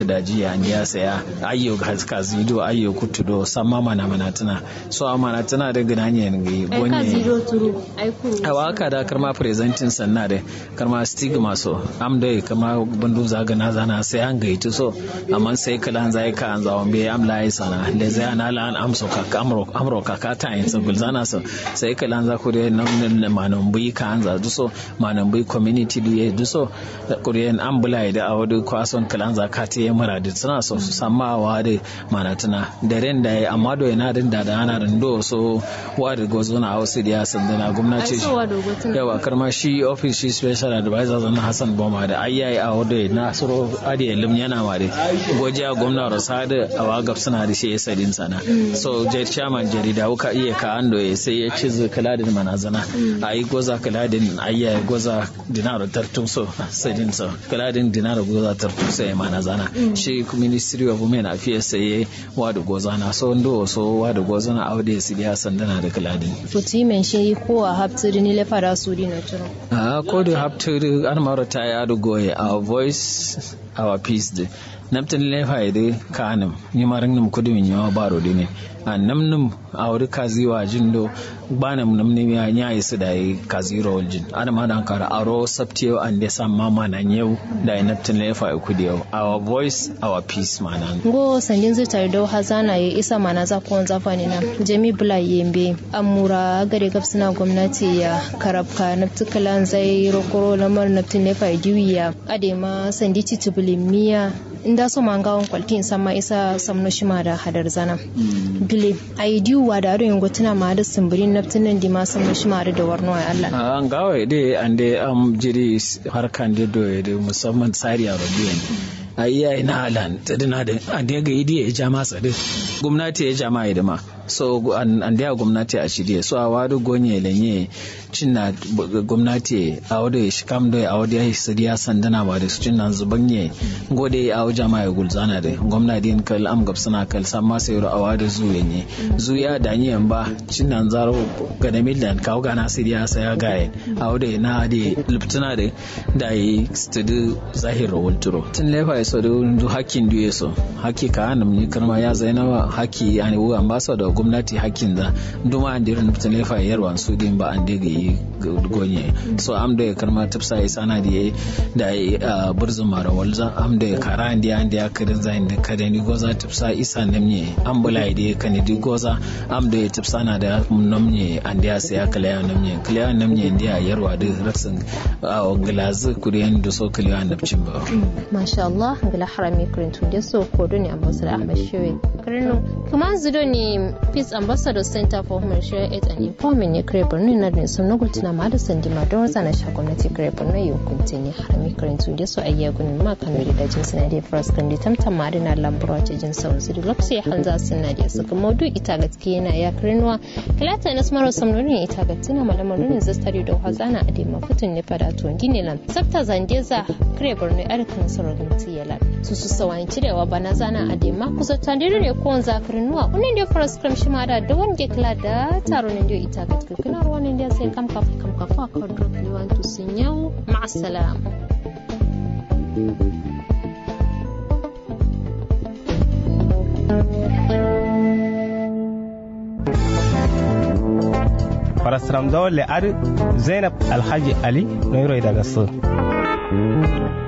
daji ya ya saya ayyo kazido ayyo kutudo samma mana mana tana so amana tana da ginanye ngi ai kazido turu ai kuru awa aka da karma presenting sanna da karma stigma so am da kama bandu zaga na zana sai an gaiti so amma sai kalan zai ka an zawon be am lai sana le zai ana la an amso ka amro amro ka ka ta yin so gulzana so sai kalan za ku da nan manan bui ka an za so manan bui community du du so kuriyan an bula da awadu kwason kalan za ka ta yi mura da suna so su samma wa da manatuna da ren da amma do yana din da ana rindo so wa da gozo na hausa da ya sandana gwamnati yawa karma shi office shi special advisor zana hassan boma da ayyayi a wadda na suro adi lim yana ma da goji a gwamna rosada a wagab suna da shi ya sadin sana so jar chairman jarida wuka iya ka ando ya sai ya ci kala da manazana a yi goza kala da ayyayi goza dinar tartun so sadin so kala da dinar goza tartun so ya manazana shi ministry of women affairs sai wa da goza na so ndo so wa da goza na aude su ya sandana da kala da futi men shi ko a haptiri ni le fara su di na turo a ko da haptiri an mara ta ya da goye our voice our peace de namtin lefa ide kanum ni marin num kudu min yawa baro de ne a namnum a wuri kazi wa jindo banam namni ya nya isu da yi kazi ro jin ana ma dan kara aro sabtiyo an de sam mama na yau da namtin lefa kudi yau our voice our peace manan go sandin zai tare da hazana ya isa mana za ko zafani na jami bula yembe amura gare gabsina gwamnati ya karabka naftukalan zai rokoro lamar naftin lefa diwiya adema sandi titubulin miya inda so mangawon kwaltin sama isa samno shima da hadar zana bile ai diwa da ado yango tana ma da simbirin naftin nan di ma samno shima da warno ai Allah an gawa de ande am jiri harkan de do de musamman tsari a rubiyan ai yayi na halan tadina da ande ga idi ya jama sade gwamnati ya jama da ma so an da gwamnati a shirye so a wadu gonye lenye cinna gwamnati a wadu shi kam da a wadu ya sadiya sandana ba da su cinna zubanye gode a wadu jama'a ya gulzana da gwamnati in kal am gabsana kal samma sai ru a wadu zuwa ne zuya da ni ba cinna zaro ga da millan kawo gana sadiya sai ya gaye a wadu na da luptuna da da yi studu zahir wulturo tun lefa ya so da hakkin duye so hakki ka hanum ni karma ya zainawa hakki yani wu ambassador gwamnati hakkin da duma an dirin mutum ne fa yarwa su din ba an daga yi gonye so am da karma tafsa ya sana da yayi da ya burzun mara walza am da kara an da an da karin zain da kada ni goza tafsa isa namne an bula da kan di goza am da ya tafsa na da namne an da sai kala ya namne kala ya namne da yarwa da raksin glazu kuriyan da so kala ya nabcin ba masha Allah gala harami kurin tun da so ko ne ambassador Ahmad Shewe kirno kuma zido ne Peace Ambassador Center for Humanitarian Aid and Empowerment ne kare Borno na da sun nugutu na mada sandi ma don zana sha gwamnati kare Borno yau kunte ne harami kurin tun da so ayya gunin ma kan da jin suna da first kan da tamtam ma da na lambura ce jin sau zuri lokaci hanza suna da suka maudu ita gaske yana ya kirnuwa kilata na smaro samnoni ita gaske na malamar nunin zastari da hazana a dema futun ne fada to gine lan sabta zandeza kare Borno arkan sororin tiyala su su sawan cirewa bana zana a dema kusa tandiri ne ko zakarin nuwa unin da faras kram shi ma da da wanda kila da taro ne da ita ga kuna ruwan ne da sai kam kafa kam kafa ka drop you want to sin yau ma'a salam farasram zawon le'ar zainab alhaji ali na daga su